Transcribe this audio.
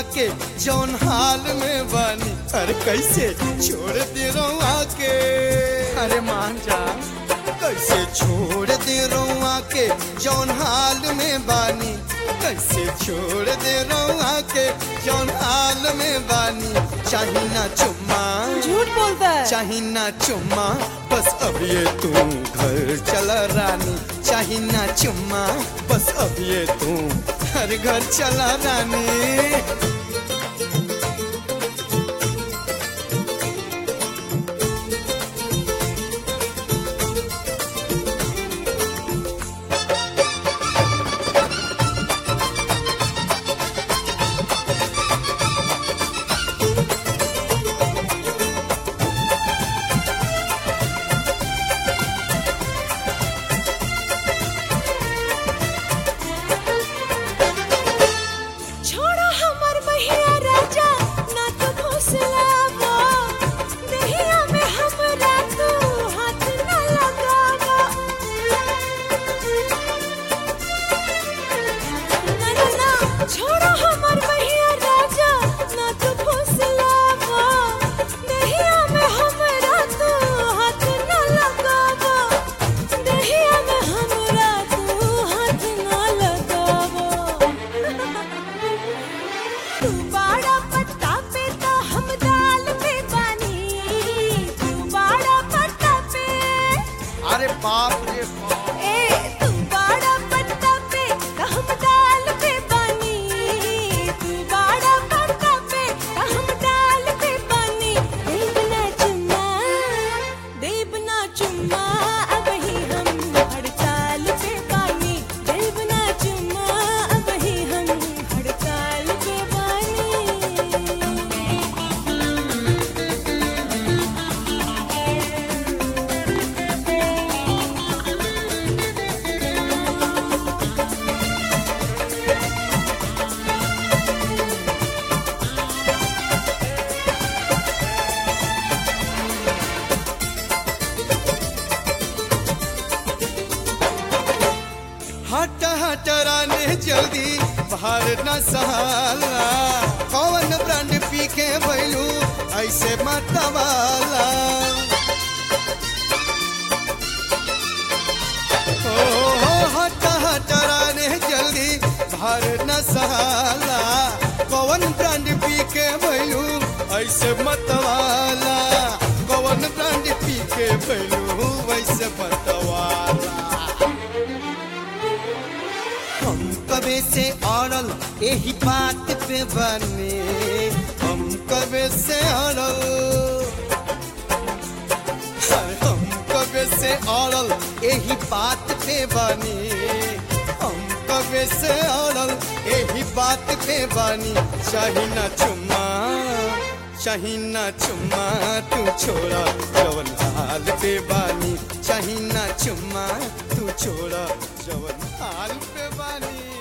के जौन हाल में बानी अरे कैसे छोड़ दे रउआ के अरे मान जा कैसे छोड़ दे रउआ के जौन हाल में बानी कैसे छोड़ दे रउआ के जौन हाल में बानी चाही ना चुम्मा झूठ बोलता है चाही ना चुम्मा बस अब ये तू घर चला रानी चाही ना चुम्मा बस अब ये तू हर घर चला रानी छोड़ा हमर बहिया राजा ना तो घुसलावा दहिया में हमरा तू हाथ ना लगावा ना ना ना छोड़ा हमर बहिया राजा ना तो घुसलावा दहिया में हमरा तू हाथ ना लगावा दहिया में हमरा तू हाथ ना लगावा तू बाड़ा पत्ता पे तो हम दाल पे बानी तू बाड़ा पत्ता पे अरे बाप रे बाप ए तू बाड़ा पत्ता पे तो हम दाल पे बानी तू बाड़ा पत्ता पे तो हम दाल पे बानी देव ना चुम्मा देव ना चुम्मा अब ही हम हड़ताल पे बानी देव ना चुम्मा अब ही हम हड़ताल पे बानी हट हट राने जल्दी बाहर न सहाला कौन ब्रांड पी के भैलू ऐसे मतवाला ओ हो हट हट राने जल्दी बाहर न सहाला कौन ब्रांड पी के भैलू ऐसे मतवाला कौन ब्रांड पी के भैलू वैसे मतवाला हम कबे से अड़ल यही बात पे बने हम कबे से अड़ल हाय, हम कबे से अड़ल यही बात पे बने हम कबे से अड़ल यही बात पे बनी चाही ना चुम्मा चाही ना चुम्मा तू छोड़ा जवन हाल पे बानी चाही ना चुम्मा तू छोड़ा जवन हाल पे बानी